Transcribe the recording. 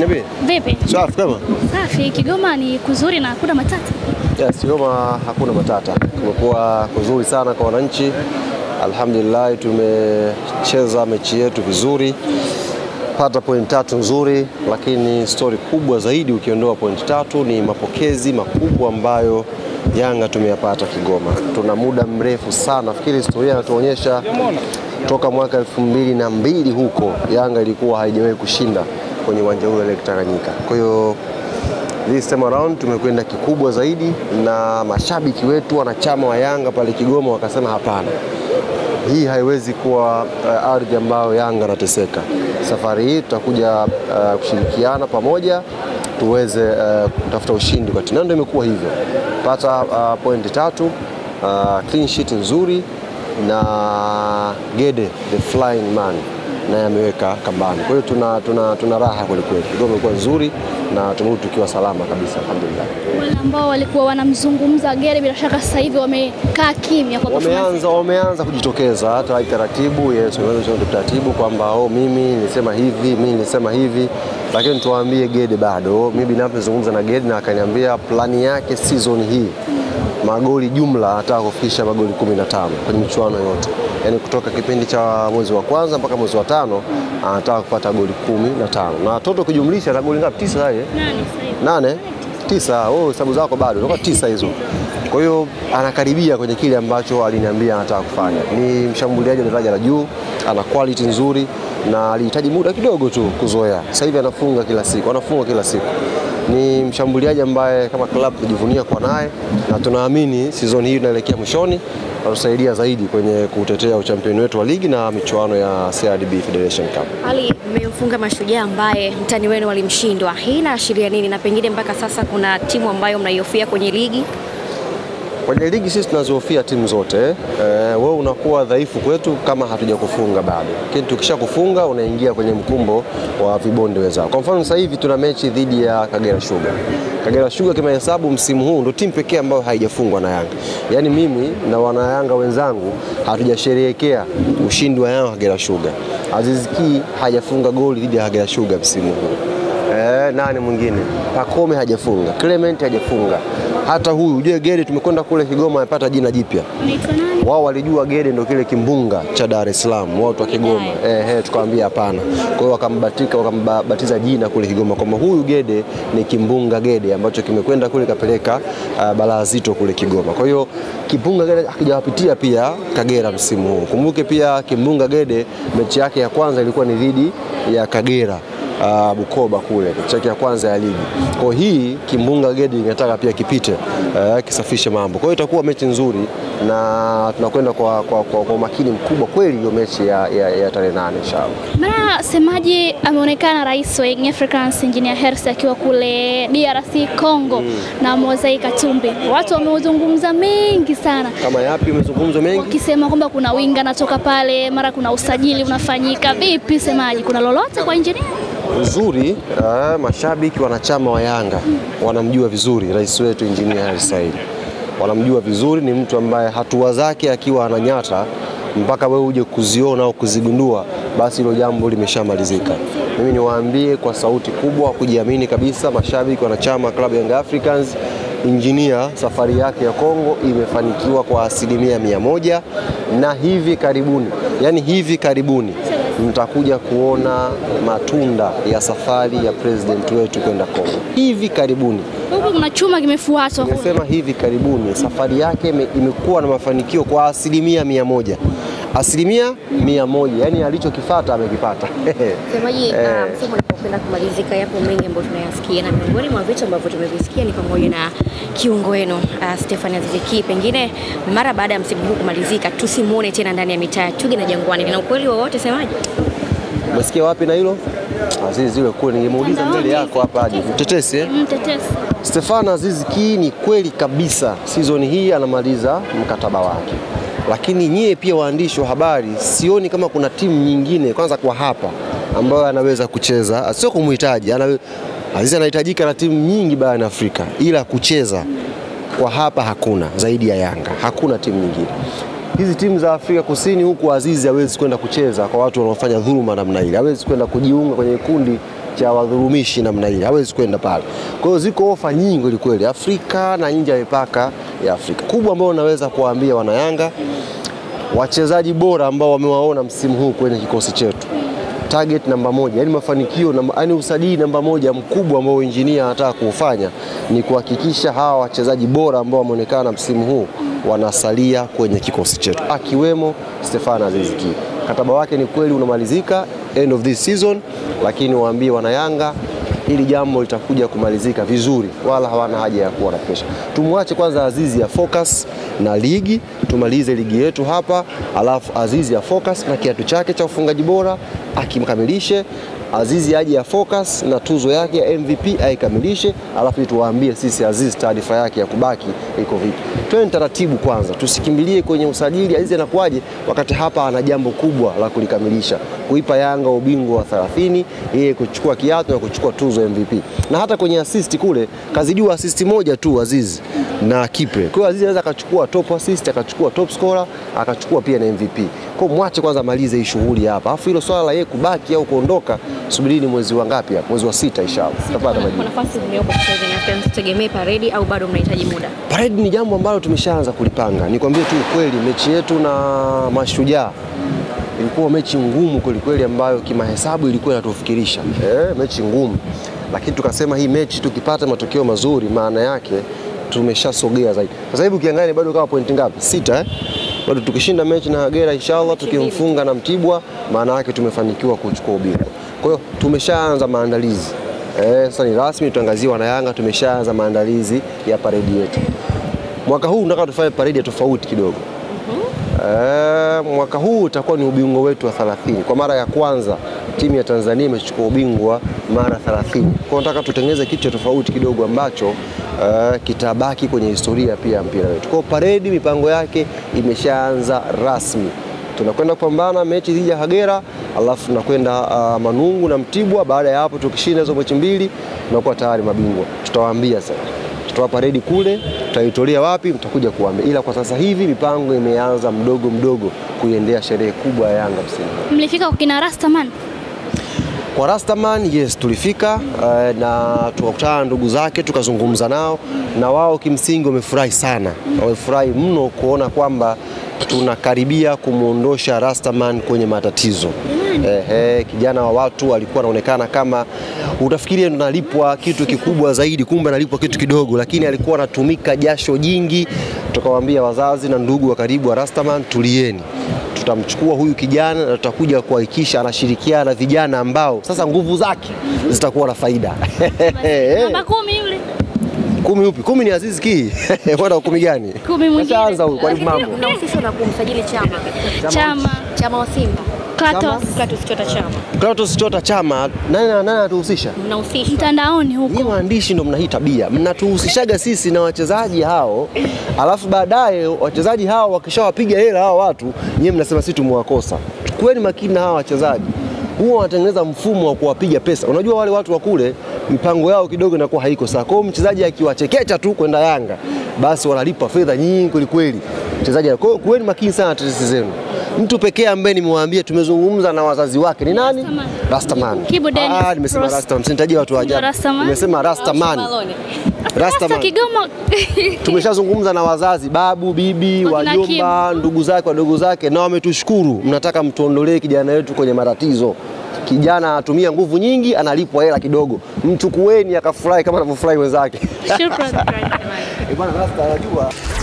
Niambie. Vipi? Safi kama? Safi. Kigoma ni kuzuri na hakuna matata. Yes, Kigoma hakuna matata. Kumekuwa kuzuri sana kwa wananchi. Alhamdulillah tumecheza mechi yetu vizuri. Pata point tatu nzuri, lakini stori kubwa zaidi ukiondoa point tatu ni mapokezi makubwa ambayo Yanga tumeyapata Kigoma. Tuna muda mrefu sana, nafikiri historia inatuonyesha toka mwaka elfu mbili na mbili huko Yanga ilikuwa haijawahi kushinda kwenye uwanja ule Lake Tanganyika. Kwa hiyo this time around tumekwenda kikubwa zaidi, na mashabiki wetu wanachama wa Yanga pale Kigoma wakasema hapana, hii haiwezi kuwa uh, ardhi ambayo Yanga anateseka. Safari hii tutakuja uh, kushirikiana pamoja tuweze uh, kutafuta ushindi kwa timu, na ndio imekuwa hivyo, pata uh, pointi tatu uh, clean sheet nzuri na Gede the flying man naye ameweka kambani. Kwa hiyo tuna, tuna, tuna raha kwelikweli, Kigoma imekuwa nzuri na tumerudi tukiwa salama kabisa, alhamdulillah. Wale ambao walikuwa wanamzungumza Gere bila shaka sasa hivi wamekaa kimya kwa performance. Wameanza, wameanza kujitokeza hata taratibu, yes, wameanza kujitokeza taratibu kwamba oh, mimi nilisema hivi, mimi nilisema hivi, lakini tuwaambie Gede bado. Mimi binafsi nizungumza na Gede na akaniambia plani yake season hii magoli jumla anataka kufikisha magoli 15 kwenye michuano yote, yaani kutoka kipindi cha mwezi wa kwanza mpaka mwezi wa tano anataka kupata goli kumi na tano na toto kujumlisha na goli ngapi? Tisa yeye Nani sasa hivi? nane tisa. Oh, hesabu zako bado inakuwa tisa hizo. Kwa hiyo anakaribia kwenye kile ambacho aliniambia anataka kufanya. Ni mshambuliaji wa daraja la juu, ana quality nzuri na alihitaji muda kidogo tu kuzoea. Sasa hivi anafunga kila siku, anafunga kila siku. Ni mshambuliaji ambaye kama club tunajivunia kwa naye na tunaamini season hii inaelekea mwishoni atusaidia zaidi kwenye kutetea uchampioni wetu wa ligi na michuano ya CRDB Federation Cup. Ali, mmemfunga Mashujaa ambaye mtani wenu walimshindwa. Hii inaashiria nini, na pengine mpaka sasa kuna timu ambayo mnaihofia kwenye ligi? Kwenye ligi sisi tunazihofia timu zote. Eh, wewe unakuwa dhaifu kwetu kama hatujakufunga bado, lakini tukisha kufunga unaingia kwenye mkumbo wa vibonde wenzao. Kwa mfano sasa hivi tuna mechi dhidi ya Kagera Sugar. Kagera Sugar kimahesabu msimu huu ndio timu pekee ambayo haijafungwa na Yanga. Yaani mimi na wanayanga wenzangu hatujasherehekea ushindi wa Yanga Kagera Sugar. Aziz Ki hajafunga goli dhidi ya Kagera Sugar msimu huu. Eh, nani mwingine? Pakome hajafunga, Clement hajafunga, hata huyu ujue Gede tumekwenda kule Kigoma amepata jina jipya. Anaitwa nani? Wao walijua Gede ndio kile kimbunga cha Dar es Salaam, watu wa Kigoma. Eh, eh, tukamwambia hapana. Kwa hiyo wakambatika wakambatiza jina kule Kigoma kwamba huyu Gede ni kimbunga Gede ambacho kimekwenda kule kapeleka uh, balaa zito kule Kigoma. Kwa hiyo kimbunga Gede hakijawapitia pia Kagera msimu huu. Kumbuke pia kimbunga Gede mechi yake ya kwanza ilikuwa ni dhidi ya Kagera uh, Bukoba kule mechi yake ya kwanza ya ligi. Kwa hii kimbunga Gedi inataka pia kipite uh, kisafishe mambo. Kwa hiyo itakuwa mechi nzuri na tunakwenda kwa, kwa, kwa, kwa umakini mkubwa kweli hiyo mechi ya, ya, ya tarehe nane inshallah. Mara semaji ameonekana rais wa Young Africans Engineer Hersi akiwa kule DRC Congo na Mozai Katumbi. Watu wameuzungumza mengi sana Kama yapi umezungumzwa mengi? wakisema kwamba kuna winga anatoka pale, mara kuna usajili unafanyika. Vipi semaji, kuna lolote kwa Engineer? Uzuri uh, mashabiki wanachama wa Yanga wanamjua vizuri rais wetu Engineer Hersi Said, wanamjua vizuri. Ni mtu ambaye hatua zake akiwa ananyata mpaka wewe uje kuziona au kuzigundua, basi hilo jambo limeshamalizika. Mimi niwaambie kwa sauti kubwa, kujiamini kabisa, mashabiki wanachama klabu ya Young Africans Injinia safari yake ya Kongo imefanikiwa kwa asilimia mia moja na hivi karibuni, yani hivi karibuni mtakuja kuona matunda ya safari ya president wetu kwenda Kongo hivi karibuni. Huku kuna chuma kimefuatwa kule. Nimesema hivi karibuni, safari yake ime- imekuwa na mafanikio kwa asilimia mia moja asilimia mia moja yani alichokifata amekipata. Semaji, Eh. uh, msimu unapokwenda kumalizika, yapo mengi ambayo tunayasikia, na miongoni mwa vitu ambavyo tumevisikia ni pamoja na kiungo wenu uh, Stefan Aziz Ki, pengine mara baada ya msimu huu kumalizika tusimuone tena ndani ya mitaa ya Chuge na Jangwani. Lina ukweli wowote semaji? Umesikia wapi na hilo? Azizi yule kule, ningemuuliza mbele yako hapa aje mtetesi eh? Mtetesi. Stefano Aziz Ki ni kweli kabisa, sizoni hii anamaliza mkataba wake, lakini nyie pia waandishi wa habari, sioni kama kuna timu nyingine kwanza kwa hapa ambayo anaweza kucheza, sio kumhitaji ana, Aziz anahitajika na timu nyingi barani Afrika, ila kucheza kwa hapa hakuna zaidi ya Yanga, hakuna timu nyingine. hizi timu za Afrika Kusini huku Azizi hawezi kwenda kucheza kwa watu wanaofanya dhuluma namna ile, hawezi kwenda kujiunga kwenye kikundi cha wadhulumishi namna ile, hawezi kwenda pale. Kwa hiyo ziko ofa nyingi kweli kweli Afrika na nje ya mipaka ya Afrika. Kubwa ambayo naweza kuwaambia wanayanga, wachezaji bora ambao wamewaona msimu huu kwenye kikosi chetu target namba moja, yani mafanikio namba, yani usajili namba moja mkubwa ambao injinia anataka kuufanya ni kuhakikisha hawa wachezaji bora ambao wameonekana msimu huu wanasalia kwenye kikosi chetu, akiwemo Stefan Aziz Ki. Mkataba wake ni kweli unamalizika end of this season, lakini waambie wanayanga hili jambo litakuja kumalizika vizuri, wala hawana haja ya kuwa na presha. Tumwache kwanza Azizi ya focus na ligi, tumalize ligi yetu hapa, alafu Azizi ya focus na kiatu chake cha ufungaji bora akimkamilishe. Azizi aje ya focus na tuzo yake ya MVP aikamilishe, alafu tuwaambie sisi Azizi taarifa yake ya kubaki iko vipi. Twende taratibu kwanza, tusikimbilie kwenye usajili. Azizi anakuwaje wakati hapa ana jambo kubwa la kulikamilisha, kuipa Yanga ubingwa wa 30, yeye kuchukua kiatu na kuchukua tuzo ya MVP. Na hata kwenye assist kule kazidiwa assist moja tu Azizi na Kipe. Kwa hiyo Azizi anaweza akachukua top assist, akachukua top scorer, akachukua pia na MVP. Kwa hiyo mwache kwanza amalize hii shughuli hapa. Alafu hilo swala la yeye kubaki au kuondoka, subirini mwezi wa ngapi hapa? Mwezi wa sita inshallah. Tutapata Kwa majibu. nafasi ziliyopo sasa hivi na Africans, tutegemee paredi au bado mnahitaji muda? Parade ni jambo ambalo tumeshaanza kulipanga. Nikwambie tu ukweli, mechi yetu na Mashujaa ilikuwa mechi ngumu kweli kweli, ambayo kimahesabu ilikuwa inatufikirisha eh, mechi ngumu, lakini tukasema hii mechi tukipata matokeo mazuri, maana yake tumeshasogea zaidi. Sasa hivi ukiangalia bado kama pointi ngapi? Sita eh? Bado tukishinda mechi na Kagera inshallah, tukimfunga na Mtibwa, maana yake tumefanikiwa kuchukua ubingwa. Kwa hiyo tumeshaanza maandalizi eh, sasa ni rasmi, tuangazie wanayanga, tumeshaanza maandalizi ya paredi yetu. Mwaka huu tunataka tufanye paredi ya tofauti kidogo. Eh, mwaka huu utakuwa ni ubingwa wetu wa 30. Kwa mara ya kwanza timu ya Tanzania imechukua ubingwa mara 30. Kwa hiyo nataka tutengeneze kitu cha tofauti kidogo ambacho eh, kitabaki kwenye historia pia ya mpira wetu. Kwa hiyo paredi mipango yake imeshaanza rasmi. Tunakwenda kupambana mechi dhidi ya Kagera, alafu tunakwenda uh, Manungu na Mtibwa. Baada ya hapo tukishinda hizo mechi mbili tunakuwa tayari mabingwa. Tutawaambia sasa tutatoa paredi kule, tutaitolea wapi, mtakuja kuambia, ila kwa sasa hivi mipango imeanza mdogo mdogo kuiendea sherehe kubwa ya Yanga msimu. huu. Mlifika kwa kina Rastaman? Kwa Rastaman yes, tulifika eh, na tukakutana na ndugu zake tukazungumza nao, na wao kimsingi wamefurahi sana, wamefurahi mno kuona kwamba tunakaribia kumwondosha Rastaman kwenye matatizo. Ehe, kijana wa watu alikuwa anaonekana kama utafikiria ndo analipwa kitu kikubwa zaidi, kumbe analipwa kitu kidogo, lakini alikuwa anatumika jasho jingi. Tukawaambia wazazi na ndugu wa karibu wa Rastaman, tulieni tutamchukua huyu kijana na tutakuja kuhakikisha anashirikiana na vijana ambao sasa nguvu zake zitakuwa na faida. Namba kumi yule. kumi upi? Kumi ni Aziz Ki. Bwana wa kumi gani? Kumi mwingine. Kashaanza huyu kwa Lakini mambo. mnahusishwa na kumsajili Chama, Chama, Chama wa Simba, Klatos, Clatous Chota Chama, Clatous Chota Chama, nani nani anatuhusisha? mnahusishwa mtandaoni huko. Nyinyi waandishi ndo mna hii tabia, mnatuhusishaga sisi na wachezaji hao, alafu baadaye wachezaji hao wakishawapiga hela hao watu, nyinyi mnasema sisi tumewakosa. Kuweni makini na hawa wachezaji, huwa wanatengeneza mfumo wa kuwapiga pesa. Unajua wale watu wa kule mipango yao kidogo inakuwa haiko sawa. Kwa hiyo mchezaji akiwachekecha tu kwenda Yanga, basi wanalipa fedha nyingi kweli kweli mchezaji. Kwa hiyo kuweni makini sana na tetesi zenu. Mtu pekee ambaye nimewaambia tumezungumza na wazazi wake ni nani? Rastaman. Rastaman. Kibu Dennis, Ah, nimesema Ross. Rastaman, msinitajie watu wa ajabu. Rastaman. Nimesema Rastaman. Malone. Rasta Rastaman. Kigoma. Tumeshazungumza na wazazi, babu, bibi, Wakina wajomba, ndugu zake, wadogo zake, na wametushukuru. Mnataka mtuondolee kijana wetu kwenye matatizo. Kijana anatumia nguvu nyingi, analipwa hela kidogo. Mchukueni akafurahi kama anavyofurahi wenzake. Shukrani. Eh, bwana Rasta anajua